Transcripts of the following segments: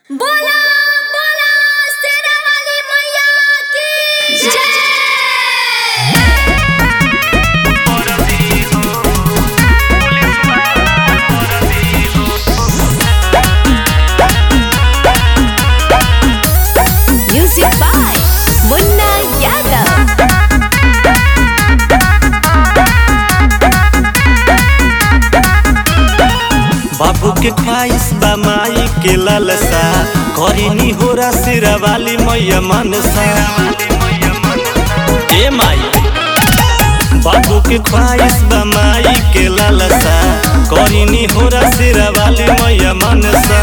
बोला बोला शेरा वाली मैया की जय म्यूजिक बाय मुन्ना यादव बाबू के ख्वाहिश बा माई के लालसा करीनी होरा सिरा वाली मैया मनसा ए माई बाबू के ख्वाहिश बा माई के लालसा करीनी होरा सिरा वाली मैया मनसा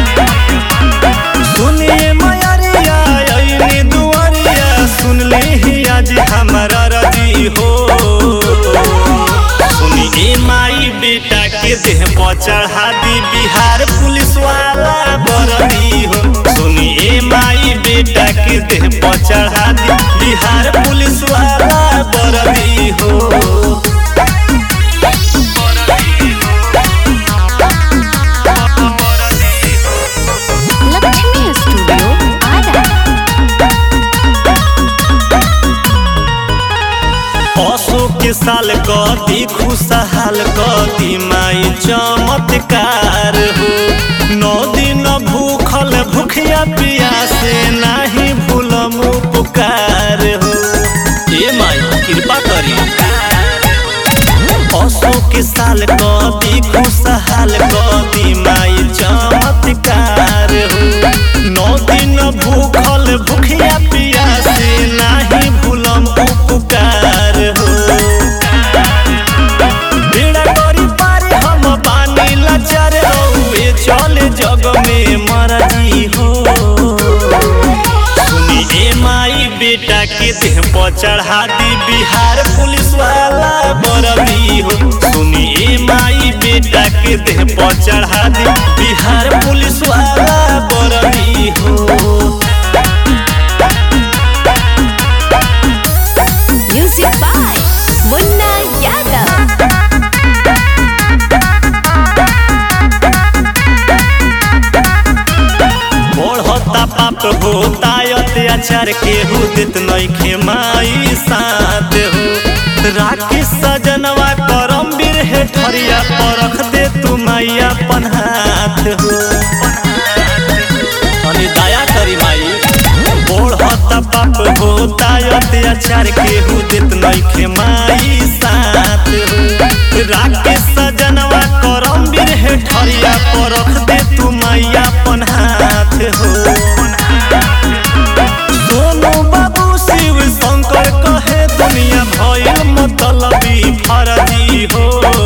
सुनिए मयरिया अइनी दुआरिया सुन ले ही आज हमारा रजी हो सुनी ए माई बेटा के देह पर चढ़ा दी बिहार पुलिस वाला बरदी हो सुनी ए माई बेटा के देह पर चढ़ा दी बिहार पुलिस वाला बरदी हो लक्ष्मी स्टूडियो आरा पशु के साल कदी खुशहाल कदी माई चमत्कार हो नौ दिन भूखल भूखिया पियासे नाही भूलम पुकार हो ए माई कृपा करी पशु के साल कदी खुशहाल कदी माई चमत्कार हो नौ दिन भूखल भूखिया पियासे नाही भूलम उपकार हो बेड़ा करी पारे हम पानी लाचार रहुए चले जग में मरजी हो सुनी ए माई बेटा के देह पर चढ़ा दी बिहार पुलिस वाला बरदी हो सुनी ए माई बेटा के देह पर चढ़ा दी बिहार पुलिस वाला बरदी हो म्यूजिक बाय मुन्ना यादव बढ़ता पाप होता अत्याचार के हुदित नइखे माई साथ हो राखी सजनवा करम बीर हे ठरिया परख दे तू मैया पन्हात हो तनी दया करी माई बढ़ता पाप होता अत्याचार के हुदित नइखे माई साथ हो राखी सजनवा करम बीर हे ठरिया परख दे तू मैया पन्हात हो सोनू बाबू शिव शंकर कहे दुनिया भइल मतलबी फरजी हो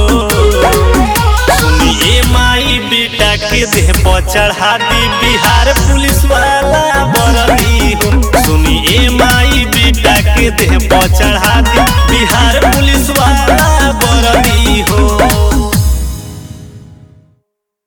सुनी ए माई बेटा के देह पर चढ़ा दी बिहार पुलिस वाला बरदी हो सुनी ए माई बेटा के देह पर चढ़ा दी बिहार पुलिस वाला